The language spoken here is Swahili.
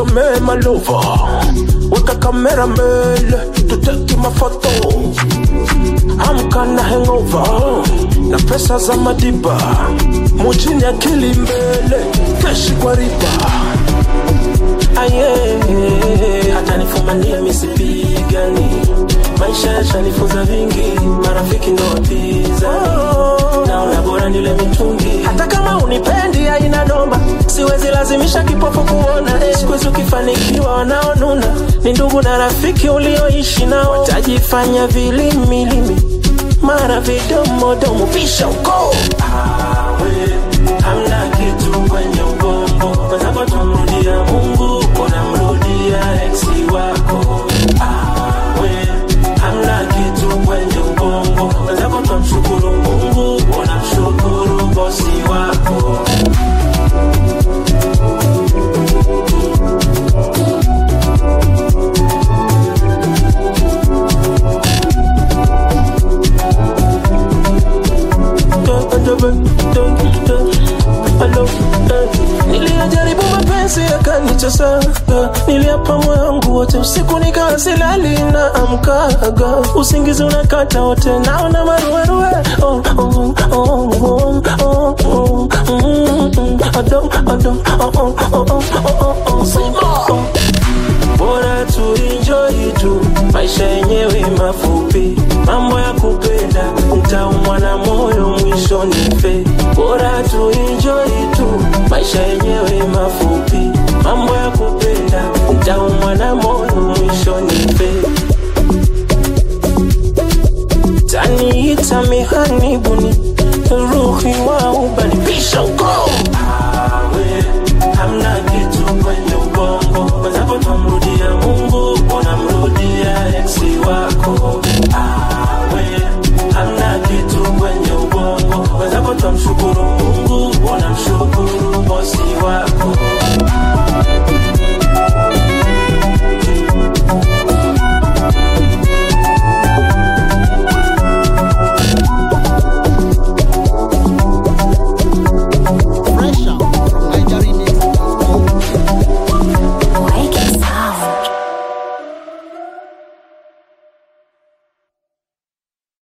nikusomee malova weka kamera mbele tuteki mafoto amka na hangover na pesa za madiba mujini akili mbele keshi kwa riba aye hata nifumanie misipigani maisha yashanifunza vingi marafiki ndo wapinzani naona bora nile mitungi hata kama unipendi aina noma siwezi lazimisha kipofu kuona eh. siku hizi ukifanikiwa wanaonuna ni ndugu na rafiki ulioishi nao watajifanya vilimilimi mara vidomodomo pisha uko awe hamna kitu kwenye ubongo wenzako tumrudia mungu unamrudia eksi wako awe hamna kitu kwenye ubongo wenzako tumshukuru mungu unamshukuru bosi wako niliyajaribu mapenzi yakanichasa niliapa moyo wangu wote usiku nikawa silali na amkaga usingizi unakata wote naona maruerue oh, oh, oh, oh, oh, oh, mm, mm, adom, adom, oh, oh, oh, oh, oh, oh, oh, oh. bora tuinjoi tu maisha yenyewe mafupi mambo ya kupenda utaumwa na moyo mwisho nife bora tuinjoi tu maisha yenyewe mafupi mambo ya kupenda utaumwa na moyo mwisho nife taniita mihanibuni ruhi wa ubani pisha uko